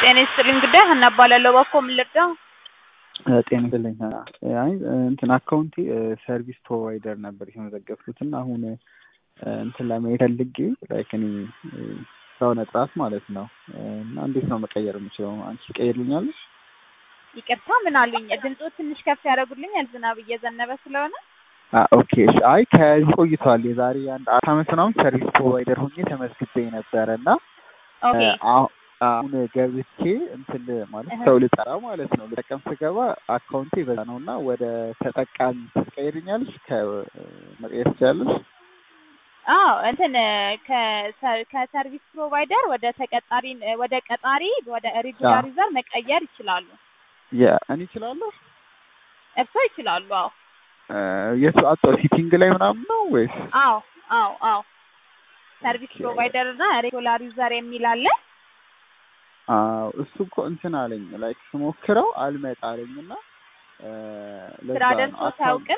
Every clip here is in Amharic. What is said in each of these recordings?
ጤና ይስጥልኝ ጉዳይ ሀና እባላለሁ። እባክዎ ምን ልርዳው? ጤና ይስጥልኝ። አይ እንትን አካውንቴ ሰርቪስ ፕሮቫይደር ነበር የተመዘገብኩት እና አሁን እንትን ለማየት ፈልጌ ላይክ እኔ ሰውነ ጥራት ማለት ነው እና እንዴት ነው መቀየር የምችለው? አንቺ ትቀይርልኛለሽ? ይቅርታ ምን አሉኝ? ድምፆ ትንሽ ከፍ ያደርጉልኛል ዝናብ እየዘነበ ስለሆነ። ኦኬ እሺ። አይ ከዚህ ቆይቷል። የዛሬ አንድ አራት ዓመት ምናምን ሰርቪስ ፕሮቫይደር ሆኜ ተመዝግቤ ነበረ እና ኦኬ አሁን ገብቼ እንትን ማለት ሰው ልጠራ ማለት ነው ልጠቀም ስገባ አካውንቴ በዛ ነው እና ወደ ተጠቃሚ ትቀይርኛለሽ? ከመቀየር ትችላለሽ? አዎ እንትን ከሰርቪስ ፕሮቫይደር ወደ ተቀጣሪ ወደ ቀጣሪ ወደ ሬጉላር ዩዘር መቀየር ይችላሉ። እኔ እችላለሁ? እርሶ ይችላሉ? አዎ የቱ አጣው ሲቲንግ ላይ ምናምን ነው ወይስ? አዎ አዎ አዎ ሰርቪስ ፕሮቫይደር እና ሬጉላር ዩዘር የሚል አለ። አዎ እሱ እኮ እንትን አለኝ ላይክ ስሞክረው አልመጣ አለኝ እና ስራ ደርሶት አያውቅም?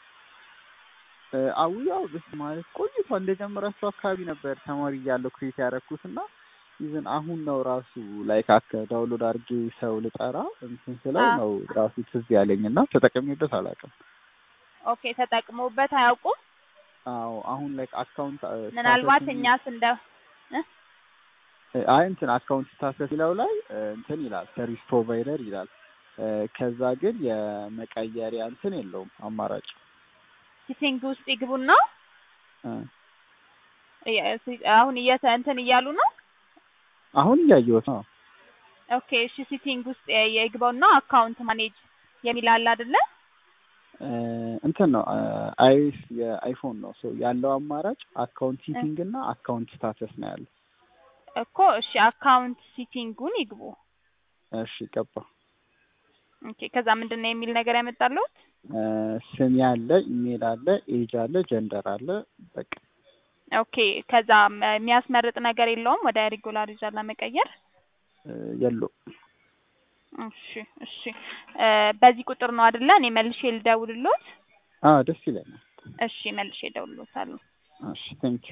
አው ያው ብስ ማለት ቆይቷል እንደጀመራችሁ አካባቢ ነበር ተማሪ እያለሁ ክሬት ያደረኩት እና ኢቭን አሁን ነው ራሱ ላይክ አከ ዳውንሎድ አድርጌ ሰው ልጠራ እንትን ስለው ነው ራሱ ትዝ ያለኝ እና ተጠቅሜበት አላውቅም። ኦኬ ተጠቅመውበት አያውቁም? አዎ አሁን ላይክ አካውንት ምናልባት እኛስ እንደ አይ እንትን አካውንት ስታተስ ይለው ላይ እንትን ይላል ሰርቪስ ፕሮቫይደር ይላል። ከዛ ግን የመቀየሪያ እንትን የለውም አማራጭ። ሲቲንግ ውስጥ ይግቡና አሁን እየተ እንትን እያሉ ነው። አሁን እያየሁት ነው። ኦኬ እሺ፣ ሲቲንግ ውስጥ የግባውና አካውንት ማኔጅ የሚል አለ አይደለ? እንትን ነው አይስ የአይፎን ነው ሶ ያለው አማራጭ አካውንት ሲቲንግ እና አካውንት ስታተስ ነው ያለው። እኮ እሺ፣ አካውንት ሲቲንጉን ይግቡ። እሺ ገባ። ኦኬ ከዛ ምንድን ነው የሚል ነገር ያመጣሉት? ስም አለ፣ ኢሜል አለ፣ ኤጅ አለ፣ ጀንደር አለ። በቃ ኦኬ ከዛ የሚያስመርጥ ነገር የለውም ወደ ሬጉላር ዩዘር ለመቀየር የለውም። እሺ እሺ በዚህ ቁጥር ነው አይደለ? እኔ መልሼ ልደውልሎት? አዎ ደስ ይለኛል። እሺ መልሼ እደውልሎታለሁ። እሺ ቴንክ